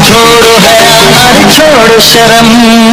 छोड़ो है हमारे छोड़ो शर्म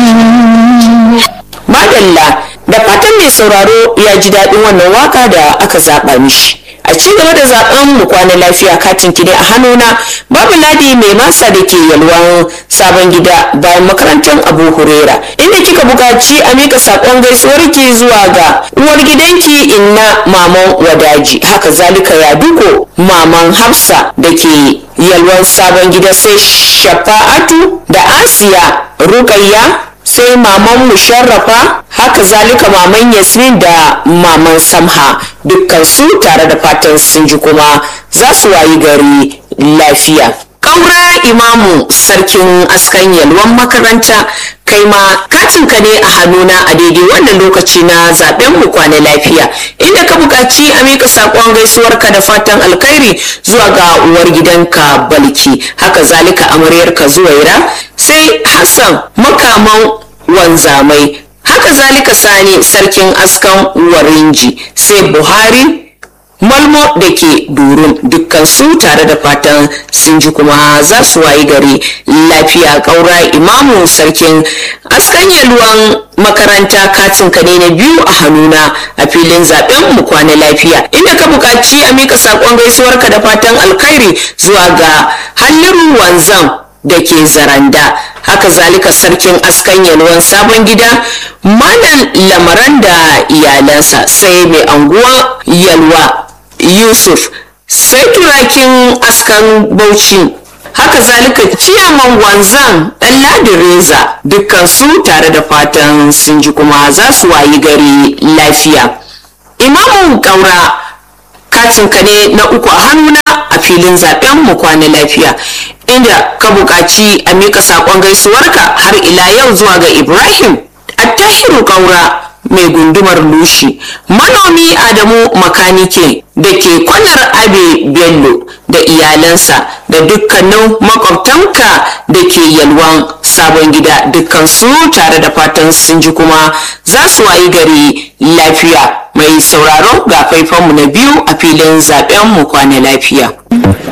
madalla da fatan mai sauraro ya ji daɗin wannan waka da aka zaɓa mishi a ci gaba da zaɓen mu kwana lafiya katin ki ne a hannuna babu ladi mai masa da ke yalwan sabon gida bayan makarantar abu hurera inda kika buƙaci a mika saƙon gaisuwar ki zuwa ga uwar gidanki inna maman wadaji haka zalika ya duko maman hafsa da ke yalwan sabon gida sai shafa'atu da asiya rukayya sai maman musharrafa haka zalika maman yasmin da maman samha dukkan su tare da fatan sun ji kuma za su wayi gari lafiya ƙaura imamu sarkin askan yalwan makaranta kai ma katinka ne a hannuna a daidai wannan lokaci na zaben mu kwana lafiya inda ka buƙaci a mika saƙon gaisuwarka da fatan alkhairi zuwa ga uwar gidanka balki haka zalika amaryarka zuwaira sai hassan makaman wanzamai haka zalika sani sarkin askan warinji sai buhari malmo da ke durun dukkan su tare da fatan sun ji kuma za su wayi gari lafiya ƙaura imamu sarkin askan yalwan makaranta katin ka ne na biyu a hannuna a filin zaben mu kwana lafiya inda ka buƙaci a mika saƙon gaisuwarka da fatan alkhairi zuwa ga halliru wanzam da ke zaranda haka zalika sarkin askan yalwan sabon gida malam lamaran da iyalansa sai mai anguwa yalwa yusuf sai turakin askan bauchi haka zalika ciyaman wanzan dan reza dukkan su tare da fatan sun ji kuma za su wayi gari lafiya imamun kaura katinka ne na uku a hannuna a filin zaben mu kwana lafiya inda ka buƙaci a mika saƙon gaisuwarka har ila yau zuwa ga ibrahim attahiru kaura mai gundumar lushi manomi adamu makanike da ke kwanar abe bello da iyalansa da dukkanin makwabtanka da ke yalwan sabon gida dukkan su tare da fatan sun ji kuma za su wayi gari lafiya mai sauraro ga faifanmu na biyu a filin zaben mu kwana lafiya